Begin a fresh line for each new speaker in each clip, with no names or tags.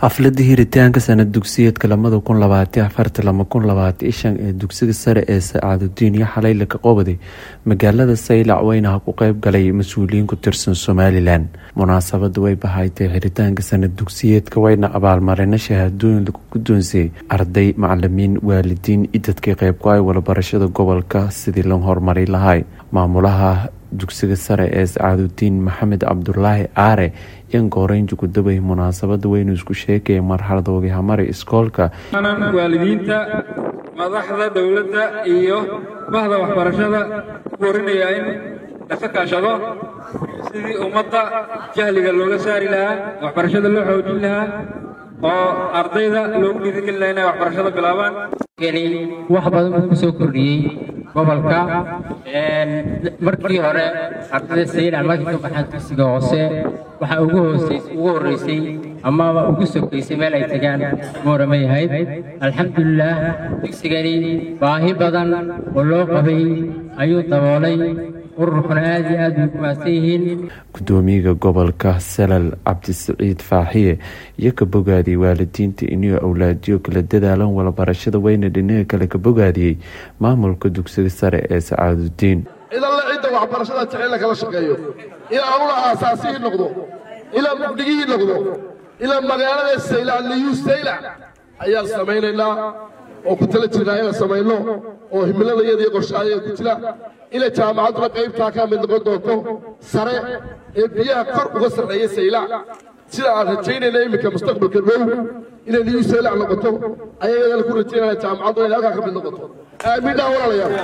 xafladda hiritaanka sanad dugsiyeedka lamada kun labaatan afarta lama kun labaatan shan ee dugsiga sare ee sacaadudiin iyo xalayla ka qobaday magaalada saylac weynaha ku qeyb galay mas-uuliyiin ku tirsan somalilan munaasabada way bahaytay xiritaanka sanad dugsiyeedka wayna abaalmarino shahaadooyin lagu guddoonsiyey arday macalimiin waalidiin iyo dadkii qeyb ku ay walabarashada gobolka sidii loo horumari lahay maamulaha dugsiga sare ee sacaadudiin maxamed cabdulaahi aare yan gooreynji gudabay munaasabada weynu isku sheegaya marxalada wabihamari iskoolka
waalidiinta madaxda dowladda iyo bahda waxbarashada ku korinaya in dhaqo kaashado sidii ummadda jahliga looga saari lahaa waxbarashada loo xoojin lahaa oo ardayda loogu dhiirigelin lahaa inay waxbarashada bilaabaan
wax badan buu ku soo kordhiyey gobolka markii hore ardayda saylac markii ka baxaan dugsiga hoose waxaa ugu ugu horreysay amaba ugu sokaysay meel ay tagaan mooramay ahayd alxamdulilaah dugsigani baahi badan oo loo qabay ayuu daboolay ururkuna aad iyo aad bay ku maadsan yihiin
gudoomiyaha gobolka salal cabdisaciid faaxiye iyo ka bogaadiyey waalidiinta inuu awlaadiyo kala dadaalan walabarashada weyna dhinaga kale ka bogaadiyey maamulka dugsiga sare ee sacaadudiin
cidanle cidda waxbarashada jecel la kala shaqeeyo ilaa anula aasaasihii noqdo ilaa mugdigihii noqdo ilaa magaalada saylac liyu saylac ayaan samaynaynaa oo ku tala jirnaa inaan samayno oo himiladayada iyo qorshaayada ku jira inay jaamacadduna qaybtaa ka mid noqon doonto sare ee biyaha kor uga sarreeya saylac sida aan rajaynayna iminka mustaqbalka dhow inay liyu saylac noqoto ayagana ku rajaynaya jaamacaddu inay halkaa ka mid noqoto aaminnaa walaalayaal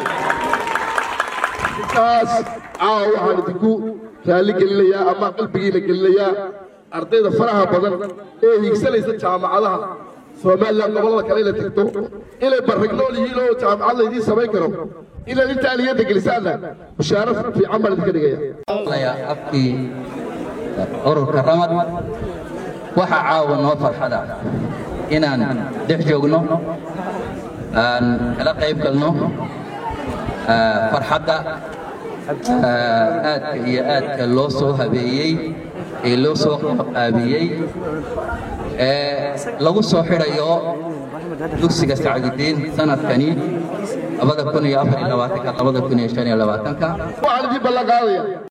intaas caawa waxaan idinku raalli gelinayaa ama qalbigiina gelinayaa ardayda faraha badan ee hiigsanaysa jaamacadaha somalilan gobollada kale inay tagto inay barragnool yihiin oo jaamacad laydiin samayn karo inaad intaa niyadda gelisaanna mushaaro fiican baan idinka dhigaya
afkii ururka ramad waxaa caawa noo farxada inaan dhex joogno aan kala qayb galno farxadda aadka iyo aadka loo soo habeeyey ee loo soo qaabiyey ee lagu soo xidhayo dugsiga sacdudiin sanadkani
waxaan idin ballan qaadaya